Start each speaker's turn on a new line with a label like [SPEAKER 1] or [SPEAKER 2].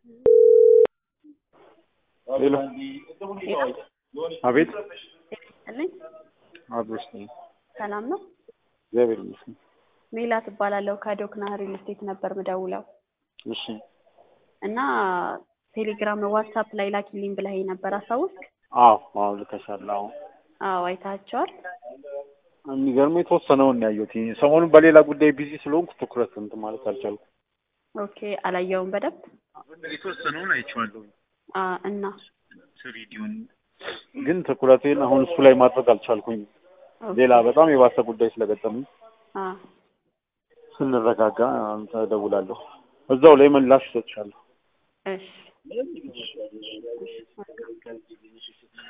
[SPEAKER 1] ሄሎ አቤት
[SPEAKER 2] እልኝ
[SPEAKER 1] አብሮሽ ነኝ።
[SPEAKER 2] ሰላም ነው።
[SPEAKER 1] እግዚአብሔር ይመስገን።
[SPEAKER 2] ሜላት እባላለሁ ከዶክና ሪል ስቴት ነበር ምደውለው
[SPEAKER 1] እሺ
[SPEAKER 2] እና ቴሌግራም ዋትሳፕ ላይ ላኪልኝ ብለኸኝ ነበር አስታውስክ?
[SPEAKER 1] አዎ አዎ ልከሻል። አዎ
[SPEAKER 2] አዎ አይታቸዋል።
[SPEAKER 1] የሚገርመው የተወሰነውን ነው ያየሁት። ሰሞኑን በሌላ ጉዳይ ቢዚ ስለሆንኩ ትኩረት እንትን ማለት አልቻልኩም።
[SPEAKER 2] ኦኬ አላየውም በደንብ
[SPEAKER 1] የተወሰነውን አይቼዋለሁ።
[SPEAKER 2] አ እና
[SPEAKER 1] ስሪዲውን ግን ትኩረቴን አሁን እሱ ላይ ማድረግ አልቻልኩኝ። ሌላ በጣም የባሰ ጉዳይ ስለገጠመኝ
[SPEAKER 2] አ
[SPEAKER 1] ስንረጋጋ አንተ እደውላለሁ። እዛው ላይ ምላሽ እሰጥሻለሁ።
[SPEAKER 2] እሺ